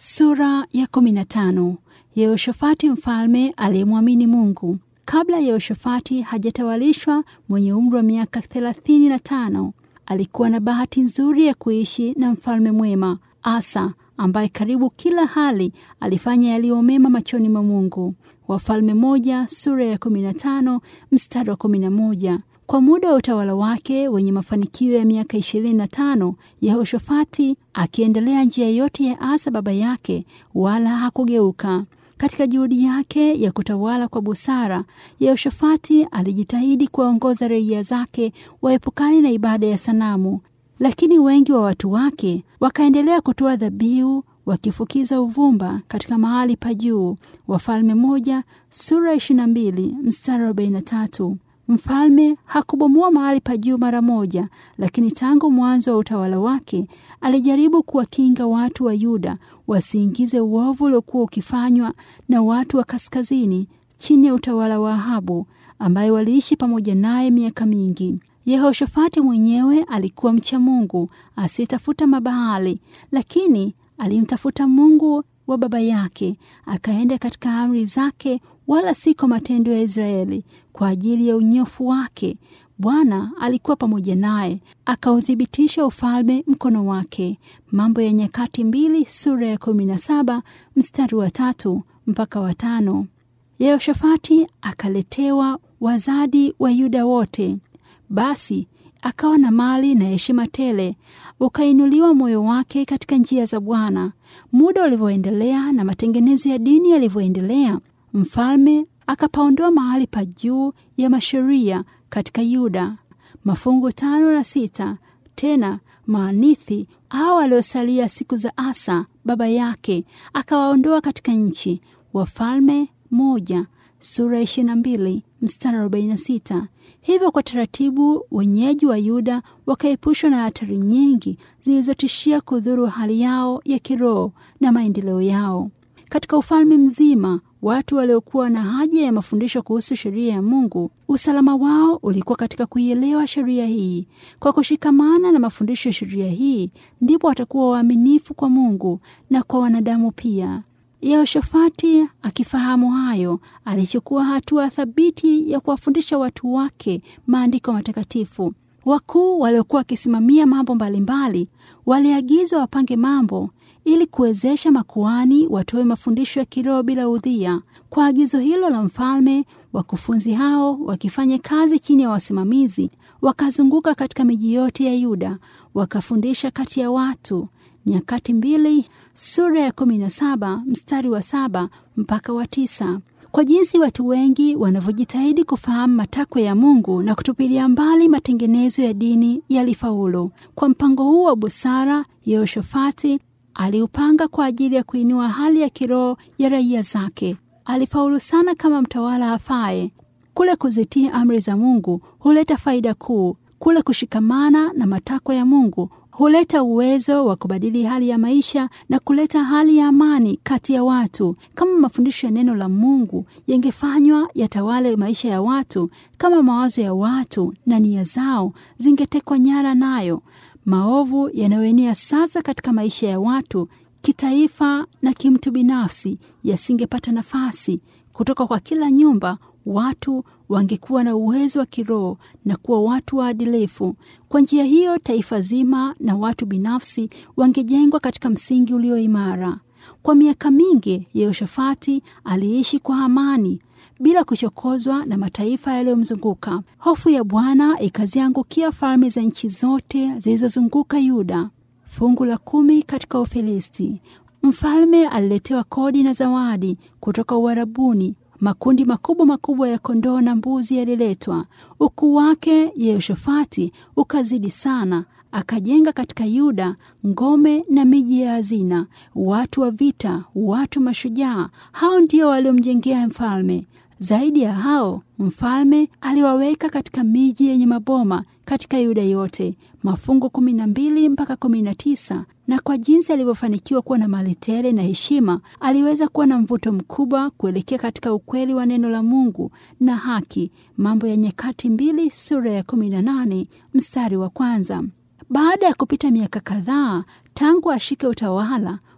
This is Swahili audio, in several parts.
Sura ya 15. Yehoshafati mfalme aliyemwamini Mungu. Kabla Yehoshafati hajatawalishwa, mwenye umri wa miaka thelathini na tano, alikuwa na bahati nzuri ya kuishi na mfalme mwema Asa, ambaye karibu kila hali alifanya yaliyo mema machoni mwa Mungu. Wafalme moja sura ya 15 mstari wa 11. Kwa muda wa utawala wake wenye mafanikio ya miaka ishirini na tano, Yehoshafati akiendelea njia yote ya Asa baba yake, wala hakugeuka. Katika juhudi yake ya kutawala kwa busara, Yehoshafati alijitahidi kuwaongoza raia zake waepukane na ibada ya sanamu, lakini wengi wa watu wake wakaendelea kutoa dhabihu wakifukiza uvumba katika mahali pa juu. Wafalme moja sura 22 mstari 43. Mfalme hakubomoa mahali pa juu mara moja, lakini tangu mwanzo wa utawala wake alijaribu kuwakinga watu wa Yuda wasiingize uovu uliokuwa ukifanywa na watu wa kaskazini chini ya utawala wa Ahabu, ambaye waliishi pamoja naye miaka mingi. Yehoshafati mwenyewe alikuwa mcha Mungu asiyetafuta mabahali, lakini alimtafuta Mungu wa baba yake, akaenda katika amri zake, wala si kwa matendo ya Israeli. Kwa ajili ya unyofu wake Bwana alikuwa pamoja naye, akauthibitisha ufalme mkono wake. Mambo ya Nyakati mbili sura ya kumi na saba mstari wa tatu mpaka wa tano. Yehoshafati akaletewa wazadi wa Yuda wote, basi akawa na mali na heshima tele, ukainuliwa moyo wake katika njia za Bwana. Muda ulivyoendelea na matengenezo ya dini yalivyoendelea, mfalme akapaondoa mahali pa juu ya masheria katika Yuda, mafungu tano na sita. Tena maanithi hao waliosalia siku za Asa baba yake akawaondoa katika nchi. Wafalme moja sura ishirini na mbili mstari arobaini na sita. Hivyo kwa taratibu wenyeji wa Yuda wakaepushwa na hatari nyingi zilizotishia kudhuru hali yao ya kiroho na maendeleo yao. Katika ufalme mzima, watu waliokuwa na haja ya mafundisho kuhusu sheria ya Mungu, usalama wao ulikuwa katika kuielewa sheria hii. Kwa kushikamana na mafundisho ya sheria hii, ndipo watakuwa waaminifu kwa Mungu na kwa wanadamu pia. Yehoshafati akifahamu hayo, alichukua hatua thabiti ya kuwafundisha watu wake maandiko matakatifu. Wakuu waliokuwa wakisimamia mambo mbalimbali waliagizwa wapange mambo ili kuwezesha makuani watoe mafundisho ya kiroho bila udhia. Kwa agizo hilo la mfalme, wakufunzi hao wakifanya kazi chini ya wasimamizi, wakazunguka katika miji yote ya Yuda, wakafundisha kati ya watu. Nyakati mbili sura ya kumi na saba mstari wa saba mpaka wa tisa. Kwa jinsi watu wengi wanavyojitahidi kufahamu matakwa ya Mungu na kutupilia mbali matengenezo ya dini yalifaulu. Kwa mpango huu wa busara, Yehoshafati aliupanga kwa ajili ya kuinua hali ya kiroho ya raia zake. Alifaulu sana kama mtawala afaye. Kule kuzitii amri za Mungu huleta faida kuu. Kule kushikamana na matakwa ya Mungu huleta uwezo wa kubadili hali ya maisha na kuleta hali ya amani kati ya watu. Kama mafundisho ya neno la Mungu yangefanywa yatawale maisha ya watu, kama mawazo ya watu na nia zao zingetekwa nyara nayo, maovu yanayoenea sasa katika maisha ya watu kitaifa na kimtu binafsi yasingepata nafasi. Kutoka kwa kila nyumba watu wangekuwa na uwezo wa kiroho na kuwa watu waadilifu. Kwa njia hiyo, taifa zima na watu binafsi wangejengwa katika msingi ulio imara. Kwa miaka mingi, Yehoshafati aliishi kwa amani bila kuchokozwa na mataifa yaliyomzunguka. Hofu ya Bwana ikaziangukia falme za nchi zote zilizozunguka Yuda. Fungu la kumi katika Ufilisti. Mfalme aliletewa kodi na zawadi kutoka Uarabuni. Makundi makubwa makubwa ya kondoo na mbuzi yaliletwa. Ukuu wake Yehoshafati ukazidi sana, akajenga katika Yuda ngome na miji ya hazina, watu wa vita, watu mashujaa. Hao ndio waliomjengea mfalme. Zaidi ya hao, mfalme aliwaweka katika miji yenye maboma katika Yuda yote. Mafungu kumi na mbili mpaka kumi na tisa. Na kwa jinsi alivyofanikiwa kuwa na mali tele na heshima, aliweza kuwa na mvuto mkubwa kuelekea katika ukweli wa neno la Mungu na haki. Mambo ya Nyakati mbili sura ya kumi na nane mstari wa kwanza. Baada ya kupita miaka kadhaa tangu ashike utawala,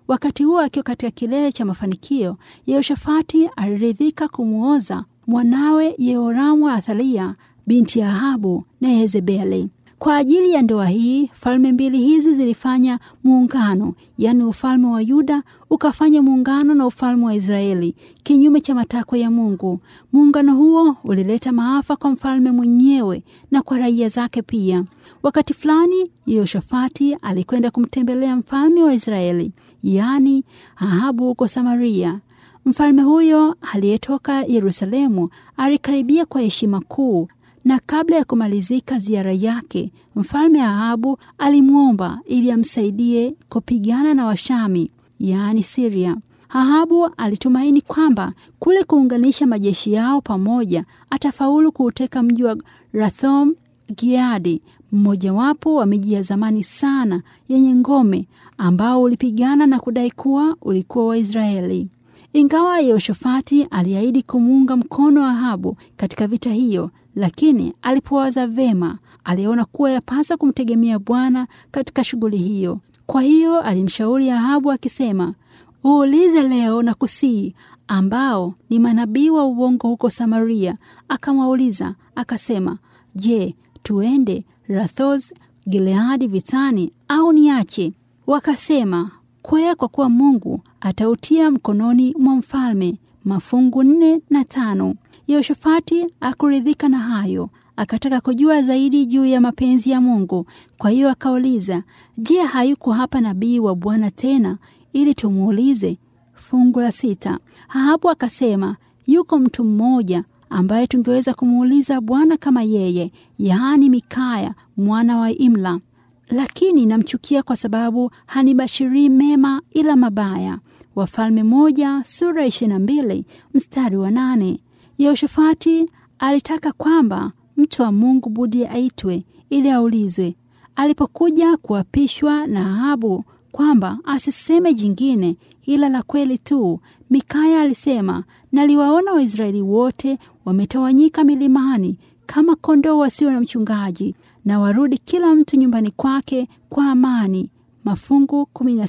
Wakati huo akiwa katika kilele cha mafanikio, Yehoshafati aliridhika kumwoza mwanawe Yehoramu wa Athalia binti ya Ahabu na Yezebeli. Kwa ajili ya ndoa hii, falme mbili hizi zilifanya muungano, yaani ufalme wa Yuda ukafanya muungano na ufalme wa Israeli, kinyume cha matakwa ya Mungu. Muungano huo ulileta maafa kwa mfalme mwenyewe na kwa raia zake pia. Wakati fulani, Yehoshafati alikwenda kumtembelea mfalme wa Israeli, yaani Ahabu huko Samaria. Mfalme huyo aliyetoka Yerusalemu alikaribia kwa heshima kuu na kabla ya kumalizika ziara yake, mfalme Ahabu alimwomba ili amsaidie kupigana na Washami, yaani Siria. Ahabu alitumaini kwamba kule kuunganisha majeshi yao pamoja atafaulu kuuteka mji wa Rathom Giadi, mmojawapo wa miji ya zamani sana yenye ngome, ambao ulipigana na kudai kuwa ulikuwa Waisraeli. Ingawa Yehoshafati aliahidi kumuunga mkono Ahabu katika vita hiyo, lakini alipowaza vema, aliona kuwa yapasa kumtegemea Bwana katika shughuli hiyo. Kwa hiyo alimshauri Ahabu akisema, uulize leo na kusii, ambao ni manabii wa uongo huko Samaria. Akamwauliza akasema, je, tuende Rathoth Gileadi vitani au niache? Wakasema, kwea, kwa kuwa Mungu atautia mkononi mwa mfalme. Mafungu nne na tano. Yehoshafati akuridhika na hayo, akataka kujua zaidi juu ya mapenzi ya Mungu. Kwa hiyo akauliza, je, hayuko hapa nabii wa Bwana tena ili tumuulize? Fungu la sita. Ahabu akasema, yuko mtu mmoja ambaye tungeweza kumuuliza Bwana kama yeye, yaani Mikaya mwana wa Imla, lakini namchukia kwa sababu hanibashirii mema ila mabaya. Wafalme moja sura ishirini na mbili mstari wa nane. Yehoshafati alitaka kwamba mtu wa Mungu budi aitwe ili aulizwe. Alipokuja kuapishwa na Ahabu kwamba asiseme jingine ila la kweli tu, Mikaya alisema, naliwaona Waisraeli wote wametawanyika milimani kama kondoo wasio na mchungaji, na warudi kila mtu nyumbani kwake kwa amani. Mafungu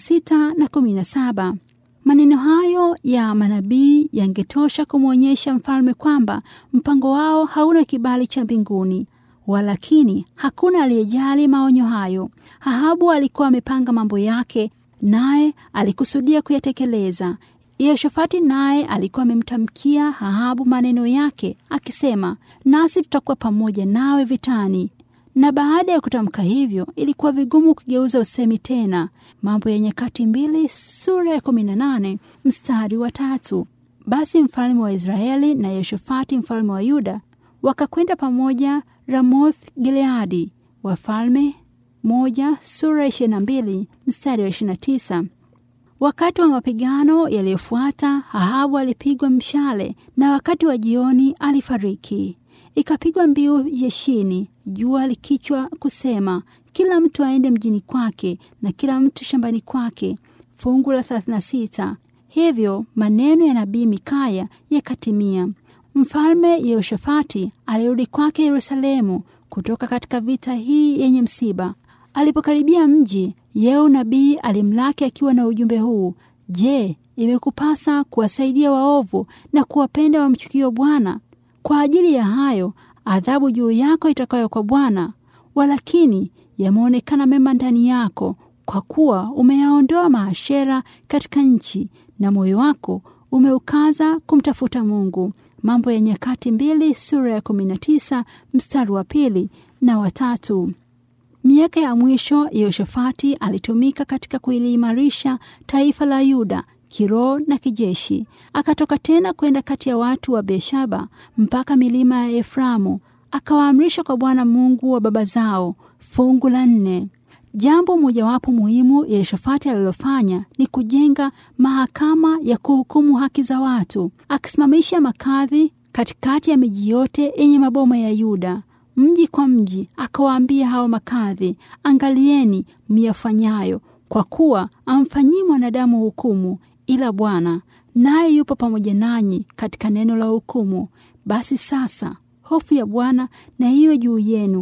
16 na 17. Maneno hayo ya manabii yangetosha kumwonyesha mfalme kwamba mpango wao hauna kibali cha mbinguni. Walakini hakuna aliyejali maonyo hayo. Ahabu alikuwa amepanga mambo yake, naye alikusudia kuyatekeleza. Yehoshafati naye alikuwa amemtamkia Ahabu maneno yake akisema, nasi tutakuwa pamoja nawe vitani. Na baada ya kutamka hivyo, ilikuwa vigumu kugeuza usemi tena. Mambo ya Nyakati mbili sura ya kumi na nane mstari wa tatu. Basi mfalme wa Israeli na Yehoshafati mfalme wa Yuda wakakwenda pamoja Ramoth Gileadi. Wafalme moja sura ishirini na mbili mstari wa ishirini na tisa. Wakati wa mapigano yaliyofuata, Ahabu alipigwa mshale na wakati wa jioni alifariki. Ikapigwa mbiu jeshini, jua likichwa kusema, kila mtu aende mjini kwake na kila mtu shambani kwake. Fungu la 36. Hivyo maneno ya nabii Mikaya yakatimia. Mfalme Yehoshafati alirudi kwake Yerusalemu kutoka katika vita hii yenye msiba. Alipokaribia mji, Yehu nabii alimlaki akiwa na ujumbe huu: Je, imekupasa kuwasaidia waovu na kuwapenda wamchukio Bwana? Kwa ajili ya hayo adhabu juu yako itakayo kwa Bwana. Walakini yameonekana mema ndani yako, kwa kuwa umeyaondoa maashera katika nchi na moyo wako umeukaza kumtafuta Mungu. Mambo ya Nyakati mbili sura ya 19 mstari wa pili na watatu. Miaka ya mwisho Yehoshafati alitumika katika kuliimarisha taifa la Yuda kiroho na kijeshi. Akatoka tena kwenda kati ya watu wa Beersheba mpaka milima ya Eframu, akawaamrisha kwa Bwana Mungu wa baba zao. Fungu la nne. Jambo mojawapo muhimu Yehoshafati alilofanya ni kujenga mahakama ya kuhukumu haki za watu, akisimamisha makadhi katikati ya miji yote yenye maboma ya Yuda, mji kwa mji. Akawaambia hao makadhi, angalieni myafanyayo, kwa kuwa amfanyii mwanadamu hukumu ila Bwana, naye yupo pamoja nanyi katika neno la hukumu. Basi sasa hofu ya Bwana na iwe juu yenu,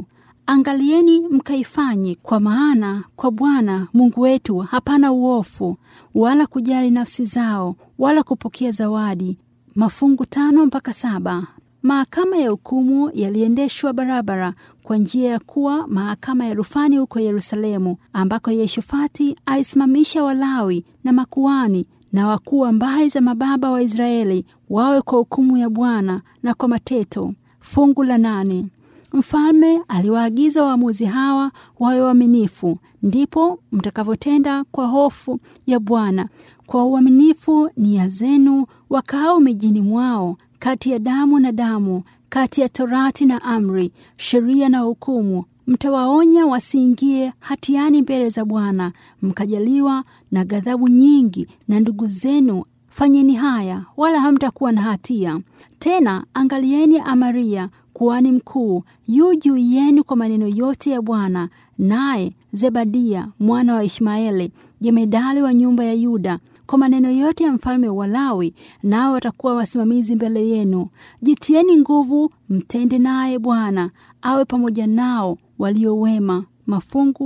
angalieni mkaifanye, kwa maana kwa Bwana Mungu wetu hapana uofu, wala kujali nafsi zao, wala kupokea zawadi. Mafungu tano mpaka saba. Mahakama ya hukumu yaliendeshwa barabara kwa njia ya kuwa mahakama ya rufani huko Yerusalemu, ambako Yehoshafati alisimamisha Walawi na makuani na wakuu wa mbari za mababa wa Israeli wawe kwa hukumu ya Bwana na kwa mateto. Fungu la nane. Mfalme aliwaagiza waamuzi hawa wawe waaminifu, ndipo mtakavyotenda kwa hofu ya Bwana, kwa uaminifu nia zenu wakaao mijini mwao, kati ya damu na damu, kati ya torati na amri, sheria na hukumu. Mtawaonya wasiingie hatiani mbele za Bwana, mkajaliwa na ghadhabu nyingi na ndugu zenu. Fanyeni haya, wala hamtakuwa na hatia tena. Angalieni Amaria kuhani mkuu yu juu yenu kwa maneno yote ya Bwana, naye Zebadia mwana wa Ishmaeli jemedali wa nyumba ya Yuda kwa maneno yote ya mfalme wa Lawi, nao watakuwa wasimamizi mbele yenu. Jitieni nguvu, mtende naye Bwana awe pamoja nao walio wema. Mafungu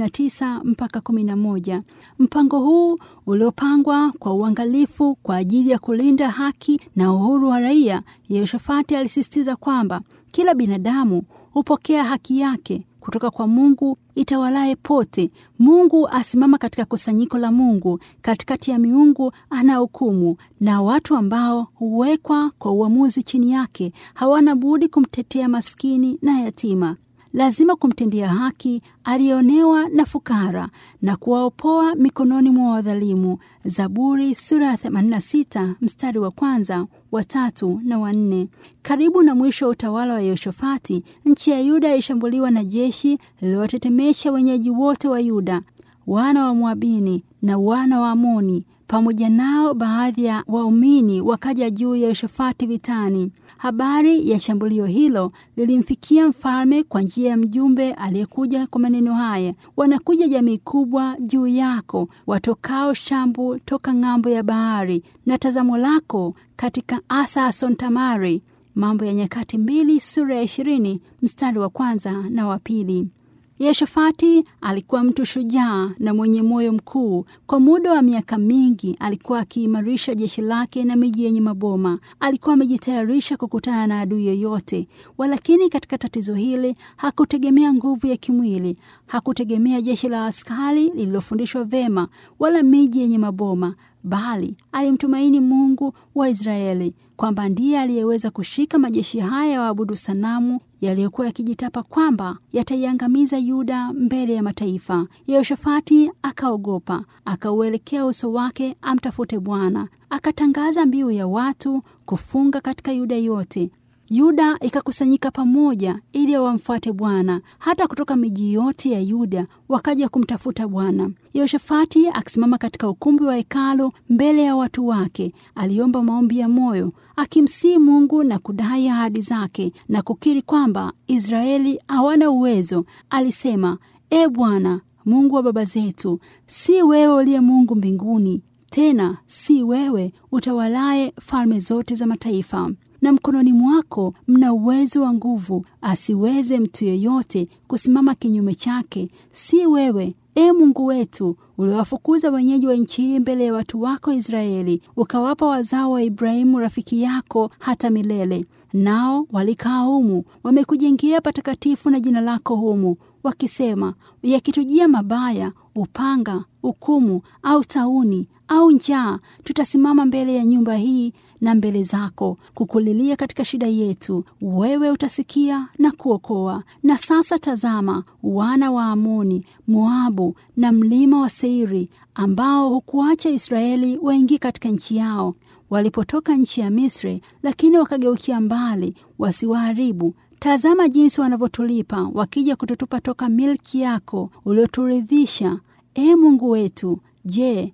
19 mpaka 11. Mpango huu uliopangwa kwa uangalifu kwa ajili ya kulinda haki na uhuru wa raia, Yehoshafati alisisitiza kwamba kila binadamu hupokea haki yake kutoka kwa Mungu itawalaye pote. Mungu asimama katika kusanyiko la Mungu, katikati ya miungu anahukumu, na watu ambao huwekwa kwa uamuzi chini yake hawana budi kumtetea maskini na yatima. Lazima kumtendea haki aliyeonewa na fukara na kuwaopoa mikononi mwa wadhalimu. Zaburi sura ya 86 mstari wa kwanza, wa tatu na wa nne. Karibu na mwisho wa utawala wa Yehoshafati, nchi ya Yuda ilishambuliwa na jeshi lililotetemesha wenyeji wote wa Yuda, wana wa Moabini na wana wa Amoni. Pamoja nao baadhi ya waumini wakaja juu ya Yehoshafati vitani. Habari ya shambulio hilo lilimfikia mfalme kwa njia ya mjumbe aliyekuja kwa maneno haya: wanakuja jamii kubwa juu yako, watokao shambu toka ng'ambo ya bahari, na tazamo lako katika Asa Asontamari. Mambo ya Nyakati mbili sura ya ishirini mstari wa kwanza na wa pili. Yehoshafati alikuwa mtu shujaa na mwenye moyo mkuu. Kwa muda wa miaka mingi alikuwa akiimarisha jeshi lake na miji yenye maboma. Alikuwa amejitayarisha kukutana na adui yoyote, walakini katika tatizo hili hakutegemea nguvu ya kimwili, hakutegemea jeshi la askari lililofundishwa vema, wala miji yenye maboma, bali alimtumaini Mungu wa Israeli kwamba ndiye aliyeweza kushika majeshi haya ya waabudu sanamu yaliyokuwa yakijitapa kwamba yataiangamiza Yuda mbele ya mataifa. Yehoshafati akaogopa, akauelekea uso wake amtafute Bwana, akatangaza mbiu ya watu kufunga katika Yuda yote. Yuda ikakusanyika pamoja ili wamfuate Bwana. Hata kutoka miji yote ya Yuda wakaja kumtafuta Bwana. Yehoshafati akisimama katika ukumbi wa hekalu mbele ya watu wake, aliomba maombi ya moyo akimsihi Mungu na kudai ahadi zake na kukiri kwamba Israeli hawana uwezo. Alisema, E Bwana Mungu wa baba zetu, si wewe uliye Mungu mbinguni, tena si wewe utawalaye falme zote za mataifa na mkononi mwako mna uwezo wa nguvu, asiweze mtu yeyote kusimama kinyume chake. Si wewe, e Mungu wetu, uliwafukuza wenyeji wa nchi hii mbele ya watu wako Israeli, ukawapa wazao wa Ibrahimu rafiki yako hata milele. Nao walikaa humu, wamekujengea patakatifu na jina lako humu, wakisema, yakitujia mabaya, upanga, hukumu au tauni au njaa, tutasimama mbele ya nyumba hii na mbele zako kukulilia katika shida yetu, wewe utasikia na kuokoa. Na sasa tazama, wana wa Amoni, Moabu na mlima wa Seiri, ambao hukuacha Israeli waingie katika nchi yao walipotoka nchi ya Misri, lakini wakageukia mbali wasiwaharibu. Tazama jinsi wanavyotulipa wakija kututupa toka milki yako ulioturidhisha. E Mungu wetu, je,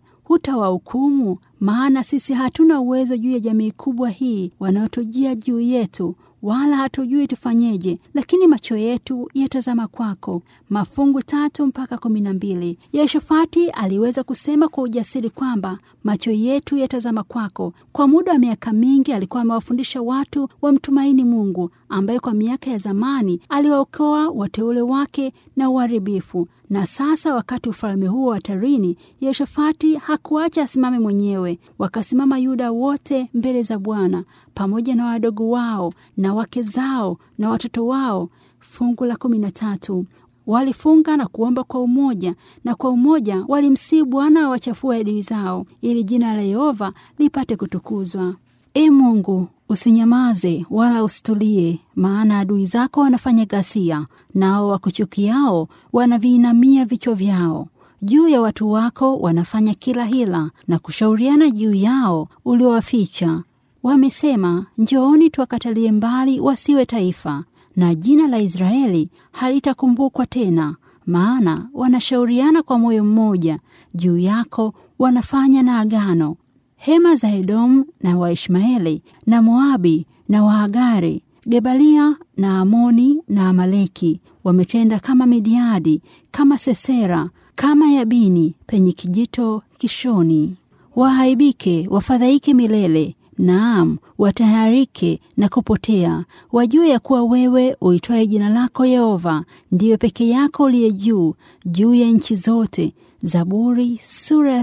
hutawahukumu? Maana sisi hatuna uwezo juu ya jamii kubwa hii wanaotujia juu yetu, wala hatujui tufanyeje, lakini macho yetu yatazama kwako. Mafungu tatu mpaka kumi na mbili. Yehoshafati aliweza kusema kwa ujasiri kwamba macho yetu yatazama kwako. Kwa muda wa miaka mingi alikuwa amewafundisha watu wamtumaini Mungu, ambaye kwa miaka ya zamani aliwaokoa wateule wake na uharibifu. Na sasa wakati ufalme huo hatarini, Yehoshafati hakuacha asimame mwenyewe. Wakasimama Yuda wote mbele za Bwana pamoja na wadogo wao na wake zao na watoto wao. Fungu la kumi na tatu. Walifunga na kuomba kwa umoja, na kwa umoja walimsihi Bwana awachafue adui zao, ili jina la Yehova lipate kutukuzwa. E Mungu, usinyamaze wala usitulie, maana adui zako wanafanya ghasia, nao wakuchukiao wanaviinamia vichwa vyao. Juu ya watu wako wanafanya kila hila na kushauriana juu yao uliowaficha. Wamesema, njooni tuwakatalie mbali wasiwe taifa, na jina la Israeli halitakumbukwa tena. Maana wanashauriana kwa moyo mmoja juu yako, wanafanya na agano. Hema za Edomu na Waishmaeli na Moabi na Waagari, Gebalia na Amoni na Amaleki wametenda kama Midiadi, kama Sesera, kama Yabini penye kijito Kishoni. Waaibike, wafadhaike milele Naam, watayarike na kupotea, wajue ya kuwa wewe uitwaye jina lako Yehova ndiyo peke yako uliye juu juu ya nchi zote. Zaburi sura ya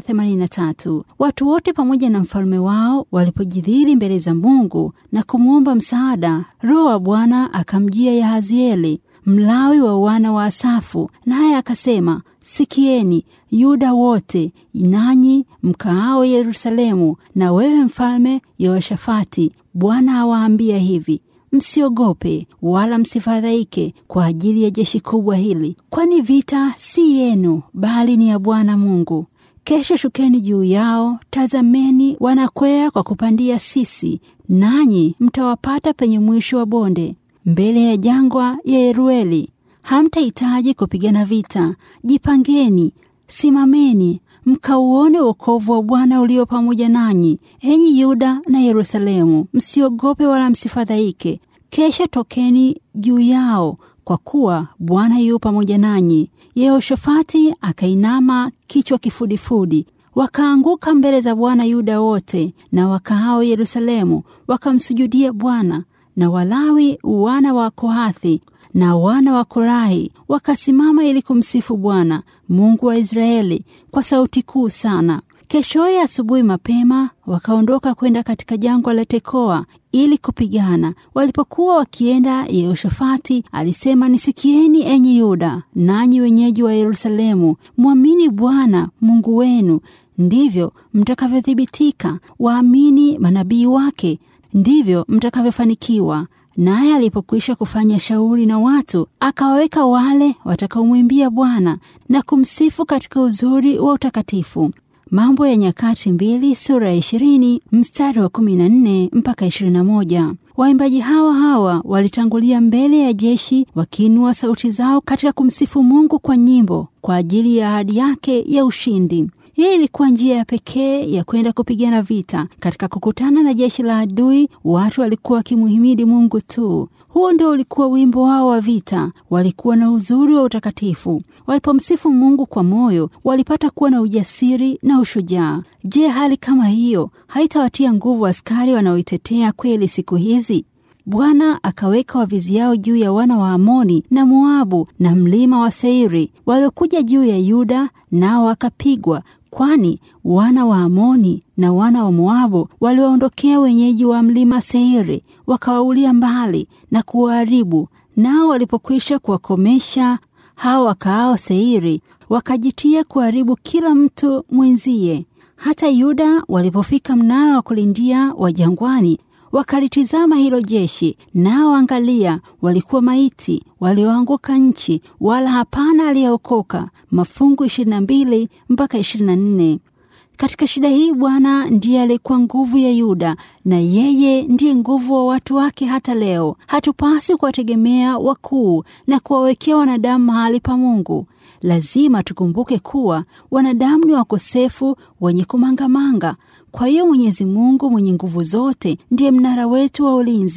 83. Watu wote pamoja na mfalme wao walipojidhiri mbele za Mungu na kumwomba msaada, Roho wa Bwana akamjia Yahazieli Mlawi wa wana wa Asafu, naye akasema, Sikieni Yuda wote, nanyi mkaao Yerusalemu, na wewe mfalme Yehoshafati, Bwana awaambia hivi Msiogope wala msifadhaike kwa ajili ya jeshi kubwa hili, kwani vita si yenu, bali ni ya Bwana Mungu. Kesho shukeni juu yao, tazameni wanakwea kwa kupandia sisi, nanyi mtawapata penye mwisho wa bonde, mbele ya jangwa ya Yerueli. Hamtahitaji kupigana vita. Jipangeni, simameni, mkauone wokovu wa Bwana ulio pamoja nanyi, enyi Yuda na Yerusalemu. Msiogope wala msifadhaike. Kesha tokeni juu yao, kwa kuwa Bwana yu pamoja nanyi. Yehoshafati akainama kichwa kifudifudi. Wakaanguka mbele za Bwana Yuda wote na wakaao Yerusalemu, wakamsujudia Bwana. Na Walawi wana wa Kohathi na wana wa Korahi wakasimama ili kumsifu Bwana Mungu wa Israeli kwa sauti kuu sana. Keshoye asubuhi mapema wakaondoka kwenda katika jangwa la Tekoa ili kupigana. Walipokuwa wakienda, Yehoshafati alisema, nisikieni enyi Yuda, nanyi wenyeji wa Yerusalemu, mwamini Bwana Mungu wenu, ndivyo mtakavyothibitika; waamini manabii wake, ndivyo mtakavyofanikiwa. Naye alipokwisha kufanya shauri na watu, akawaweka wale watakaomwimbia Bwana na kumsifu katika uzuri wa utakatifu. Mambo ya Nyakati mbili sura ya ishirini mstari wa kumi na nne mpaka ishirini na moja. Waimbaji hawa hawa walitangulia mbele ya jeshi wakiinua sauti zao katika kumsifu Mungu kwa nyimbo kwa ajili ya ahadi yake ya ushindi. Hii ilikuwa njia ya pekee ya kwenda kupigana vita. Katika kukutana na jeshi la adui, watu walikuwa wakimuhimidi Mungu tu. Huo ndio ulikuwa wimbo wao wa vita. Walikuwa na uzuri wa utakatifu. Walipomsifu Mungu kwa moyo, walipata kuwa na ujasiri na ushujaa. Je, hali kama hiyo haitawatia nguvu askari wanaoitetea kweli siku hizi? Bwana akaweka wavizi yao juu ya wana wa Amoni na Moabu na mlima wa Seiri, waliokuja juu ya Yuda, nao wakapigwa kwani wana wa Amoni na wana wa Moabu waliwaondokea wenyeji wa mlima Seiri, wakawaulia mbali na kuwaharibu. Nao walipokwisha kuwakomesha hao wakaao Seiri, wakajitia kuharibu kila mtu mwenzie. Hata Yuda walipofika mnara wa kulindia wa jangwani, wakalitizama hilo jeshi, nao angalia, walikuwa maiti walioanguka nchi, wala hapana aliyeokoka. Mafungu 22 mpaka 24. Katika shida hii Bwana ndiye alikuwa nguvu ya Yuda, na yeye ndiye nguvu wa watu wake hata leo. Hatupasi kuwategemea wakuu na kuwawekea wanadamu mahali pa Mungu. Lazima tukumbuke kuwa wanadamu ni wakosefu, wenye kumangamanga. Kwa hiyo Mwenyezi Mungu mwenye nguvu zote ndiye mnara wetu wa ulinzi.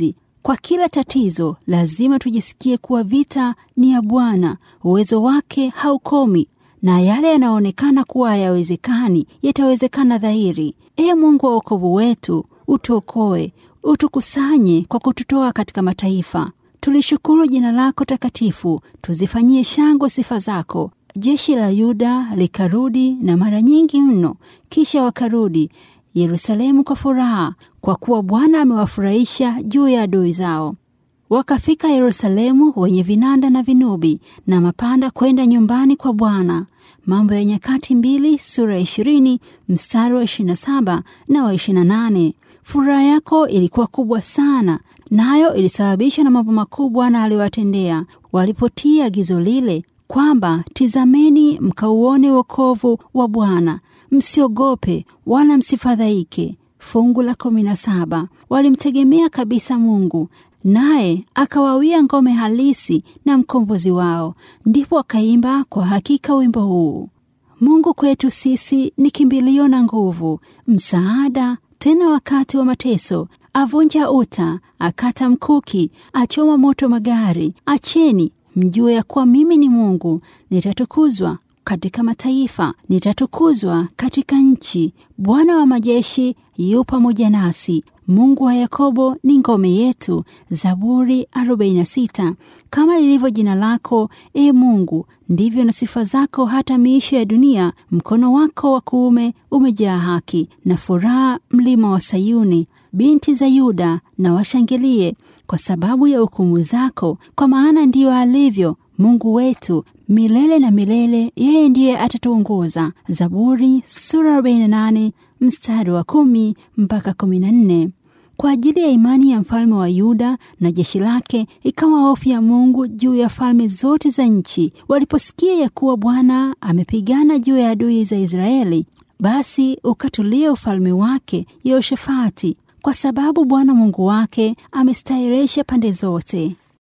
Kwa kila tatizo lazima tujisikie kuwa vita ni ya Bwana, uwezo wake haukomi, na yale yanayoonekana kuwa hayawezekani yatawezekana dhahiri. Ee Mungu wa wokovu wetu, utuokoe, utukusanye kwa kututoa katika mataifa. Tulishukuru jina lako takatifu, tuzifanyie shangwe sifa zako. Jeshi la Yuda likarudi na mara nyingi mno, kisha wakarudi Yerusalemu kwa furaha, kwa kuwa Bwana amewafurahisha juu ya adui zao. Wakafika Yerusalemu wenye vinanda na vinubi na mapanda kwenda nyumbani kwa Bwana. Mambo ya Nyakati mbili sura ya ishirini mstari wa ishirini na saba na wa ishirini na nane. Furaha yako ilikuwa kubwa sana, nayo na ilisababisha na mambo makubwa na aliwatendea walipotii agizo lile kwamba tizameni, mkauone wokovu wa Bwana, msiogope wala msifadhaike. Fungu la kumi na saba. Walimtegemea kabisa Mungu naye akawawia ngome halisi na mkombozi wao. Ndipo wakaimba kwa hakika wimbo huu: Mungu kwetu sisi ni kimbilio na nguvu, msaada tena wakati wa mateso. Avunja uta, akata mkuki, achoma moto magari. Acheni mjue ya kuwa mimi ni Mungu, nitatukuzwa katika mataifa, nitatukuzwa katika nchi. Bwana wa majeshi yu pamoja nasi. Mungu wa Yakobo ni ngome yetu. Zaburi 46. Kama lilivyo jina lako, e Mungu, ndivyo na sifa zako hata miisho ya dunia. Mkono wako wa kuume umejaa haki na furaha, mlima wa Sayuni. Binti za Yuda na washangilie kwa sababu ya hukumu zako, kwa maana ndiyo alivyo Mungu wetu milele na milele, yeye ndiye atatuongoza. Zaburi sura 48 mstari wa kumi mpaka kumi na nne. Kwa ajili ya imani ya mfalme wa Yuda na jeshi lake, ikawa hofu ya Mungu juu ya falme zote za nchi. Waliposikia ya kuwa Bwana amepigana juu ya adui za Israeli, basi ukatulia ufalme wake Yehoshafati, kwa sababu Bwana Mungu wake amestahiresha pande zote.